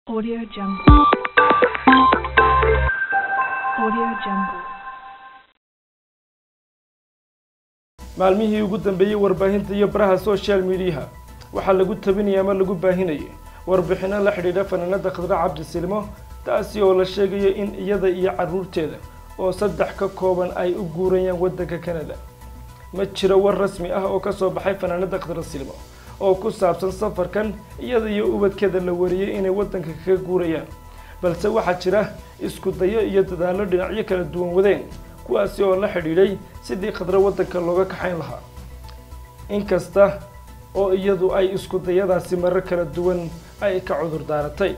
Audio Jungle. Audio Jungle. maalmihii ugu dambeeyey warbaahinta iyo baraha social mediaha waxaa lagu tabinaya ama lagu baahinayay warbixino la xidhiidha fanaanada khadra cabdi silmo taasi oo la sheegayo in iyada iyo caruurteeda oo saddex ka kooban ay u guurayaan waddanka canada ma jiro war rasmi ah oo kasoo baxay fanaanada khadra silmo oo ku saabsan safarkan iyada iyo ubadkeeda la wariyey inay waddanka kaga guurayaan balse waxaa jira isku dayo iyo dadaallo dhinacyo kala duwan wadeen kuwaasi oo la xidhiidhay sidii khadra waddanka looga kaxayn lahaa inkasta oo iyadu ay isku dayadaasi marar kala duwan ay ka cudur daaratay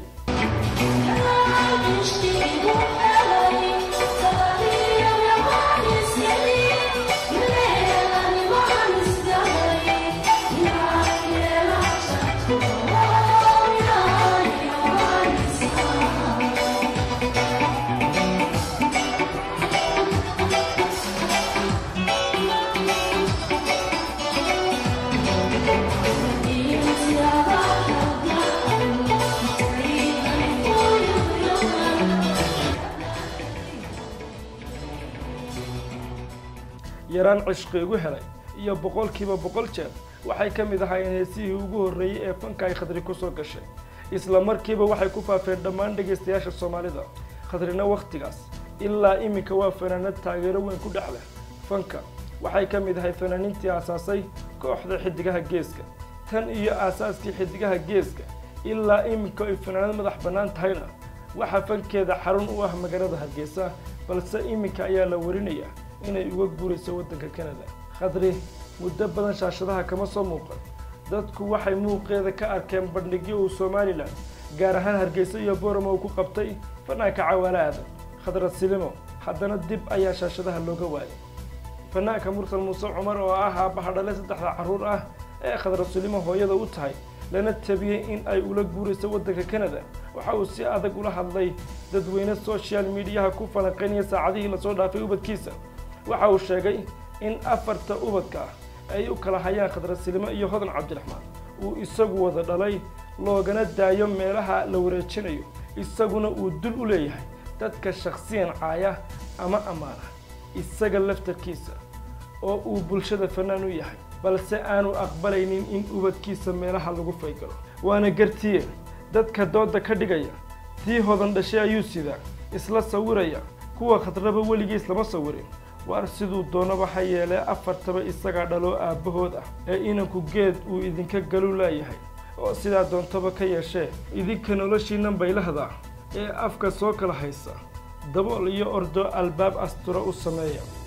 yaraan cishqi igu helay iyo boqolkiiba boqol jeer waxay ka mid ahaayeen heesihii ugu horreeyey ee fanka ay khadri kusoo gashay isla markiiba waxay ku faafeen dhammaan dhegaystayaasha soomaalida khadrina wakhtigaas ilaa iminka waa fanaanad taageero weyn ku dhex leh fanka waxay ka mid ahay fanaaniintii aasaasay kooxda xidigaha geeska tan iyo aasaaskii xidigaha geeska ilaa iminka ay fanaanad madax bannaan tahayna waxaa fankeeda xarun u ah magaalada hargeysa balse iminka ayaa la warinayaa inay uga guurayso waddanka canada khadri muddo badan shaashadaha kama soo muuqan dadku waxay muuqeeda ka arkeen bandhigyo uu somalilan gaar ahaan hargeysa iyo boramo uu ku qabtay fanaanka cawaale aadan khadra silimo haddana dib ayaa shaashadaha looga waayay fanaanka mursal muuse cumar oo ah aabbaha dhale saddexda carruur ah ee khadra silimo hooyada u tahay lana tabiyey in ay ula guurayso waddanka canada waxa uu si adag ula hadlay dadweyne social mediaha ku falanqaynaya saacadihii lasoo dhaafay ubadkiisa waxa uu sheegay in afarta ubadka ah ay u kala hayaan khadra silimo iyo hodan cabdiraxmaan uu isagu wada dhalay loogana daayo meelaha la wareejinayo isaguna uu dul u leeyahay dadka shakhsiyan caaya ama ammaana isaga laftarkiisa oo uu bulshada fanaan u yahay balse aanu aqbalaynin in ubadkiisa meelaha lagu faygalo waana gartiye dadka dooda ka dhigaya tii hodan dhashay ayuu sidaa isla sawiraya kuwa khadraba weligiis lama sawirin waar siduu doonaba ha yeelee afartaba isagaa dhaloo aabbahood ah ee inanku geed uu idinka galu laayahay oo sidaa doontaba ka yeeshee idinka noloshiinan baylahda ee afka soo kala haysa dabool iyo ordo albaab astura u sameeya